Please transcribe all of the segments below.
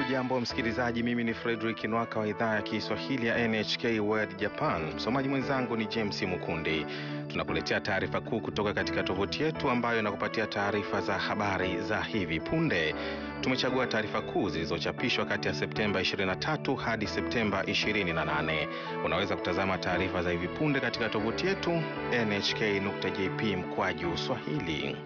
Hujambo msikilizaji, mimi ni Frederick Nwaka wa idhaa ya Kiswahili ya NHK World Japan. Msomaji mwenzangu ni James Mukundi. Tunakuletea taarifa kuu kutoka katika tovuti yetu ambayo inakupatia taarifa za habari za hivi punde. Tumechagua taarifa kuu zilizochapishwa kati ya Septemba 23 hadi Septemba 28. Unaweza kutazama taarifa za hivi punde katika tovuti yetu nhk.jp mkwaju swahili.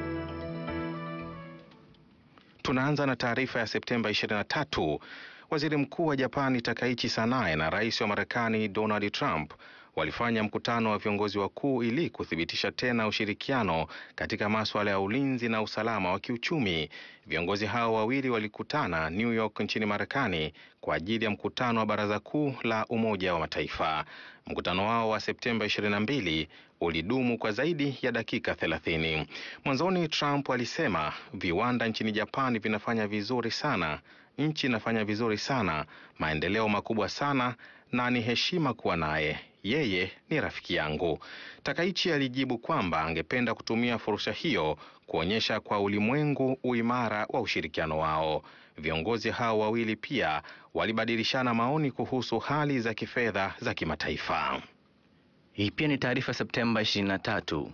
Tunaanza na taarifa ya Septemba 23. Waziri Mkuu wa Japani Takaichi Sanae na Rais wa Marekani Donald Trump walifanya mkutano wa viongozi wakuu ili kuthibitisha tena ushirikiano katika masuala ya ulinzi na usalama wa kiuchumi. Viongozi hao wawili walikutana New York nchini Marekani kwa ajili ya mkutano wa Baraza Kuu la Umoja wa Mataifa. Mkutano wao wa Septemba 22 ulidumu kwa zaidi ya dakika 30. Mwanzoni Trump alisema viwanda nchini Japani vinafanya vizuri sana, nchi inafanya vizuri sana, maendeleo makubwa sana, na ni heshima kuwa naye yeye ni rafiki yangu. Takaichi alijibu kwamba angependa kutumia fursa hiyo kuonyesha kwa ulimwengu uimara wa ushirikiano wao. Viongozi hao wawili pia walibadilishana maoni kuhusu hali za kifedha za kimataifa. Hii pia ni taarifa Septemba 23.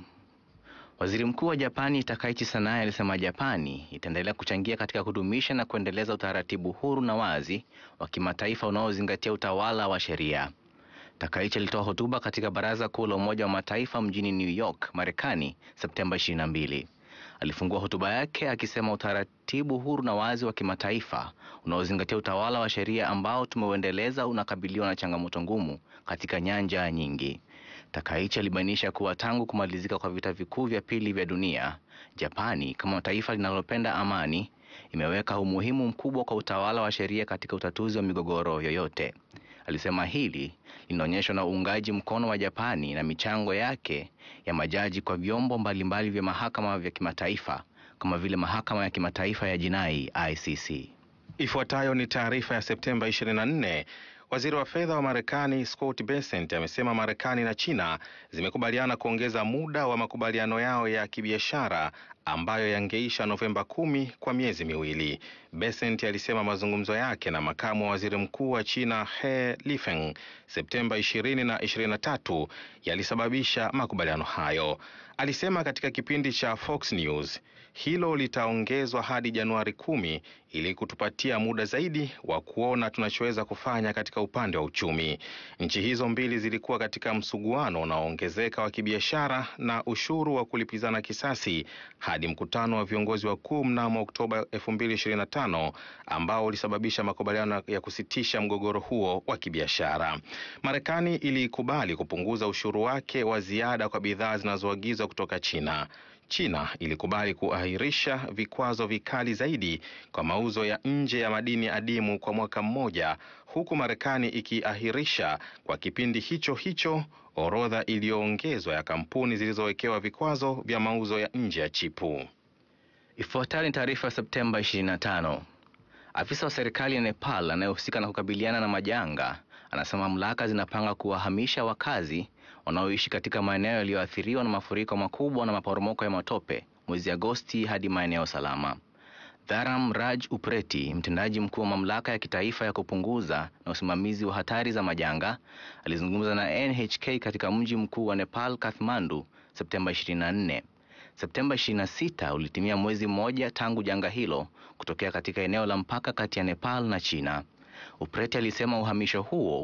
Waziri Mkuu wa Japani Takaichi Sanae alisema Japani itaendelea kuchangia katika kudumisha na kuendeleza utaratibu huru na wazi wa kimataifa unaozingatia utawala wa sheria. Takaichi alitoa hotuba katika Baraza Kuu la Umoja wa Mataifa mjini New York, Marekani, Septemba 22. Alifungua hotuba yake akisema utaratibu huru na wazi wa kimataifa unaozingatia utawala wa sheria ambao tumeuendeleza unakabiliwa na changamoto ngumu katika nyanja nyingi. Takaichi alibainisha kuwa tangu kumalizika kwa vita vikuu vya pili vya dunia, Japani kama taifa linalopenda amani imeweka umuhimu mkubwa kwa utawala wa sheria katika utatuzi wa migogoro yoyote. Alisema hili linaonyeshwa na uungaji mkono wa Japani na michango yake ya majaji kwa vyombo mbalimbali vya mahakama vya kimataifa kama vile mahakama ya kimataifa ya jinai ICC. Ifuatayo ni taarifa ya Septemba 24. Waziri wa fedha wa Marekani Scott Bessent amesema Marekani na China zimekubaliana kuongeza muda wa makubaliano yao ya kibiashara ambayo yangeisha Novemba kumi kwa miezi miwili. Bessent alisema mazungumzo yake na makamu wa waziri mkuu wa China He Lifeng Septemba 20 na 23 yalisababisha makubaliano hayo. Alisema katika kipindi cha Fox News hilo litaongezwa hadi Januari kumi ili kutupatia muda zaidi wa kuona tunachoweza kufanya katika upande wa uchumi. Nchi hizo mbili zilikuwa katika msuguano unaoongezeka wa kibiashara na ushuru wa kulipizana kisasi hadi mkutano wa viongozi wakuu mnamo Oktoba 2025 ambao ulisababisha makubaliano ya kusitisha mgogoro huo wa kibiashara. Marekani ilikubali kupunguza ushuru wake wa ziada kwa bidhaa zinazoagizwa kutoka China. China ilikubali kuahirisha vikwazo vikali zaidi kwa mauzo ya nje ya madini adimu kwa mwaka mmoja, huku Marekani ikiahirisha kwa kipindi hicho hicho orodha iliyoongezwa ya kampuni zilizowekewa vikwazo vya mauzo ya nje ya chipu. Ifuatayo ni taarifa ya Septemba 25. Afisa wa serikali ya Nepal anayehusika na kukabiliana na majanga anasema mamlaka zinapanga kuwahamisha wakazi wanaoishi katika maeneo yaliyoathiriwa na mafuriko makubwa na maporomoko ya matope mwezi Agosti hadi maeneo salama. Dharam Raj Upreti, mtendaji mkuu wa mamlaka ya kitaifa ya kupunguza na usimamizi wa hatari za majanga, alizungumza na NHK katika mji mkuu wa Nepal, Kathmandu, Septemba 24. Septemba 26 ulitimia mwezi mmoja tangu janga hilo kutokea katika eneo la mpaka kati ya Nepal na China. Upreti alisema uhamisho huo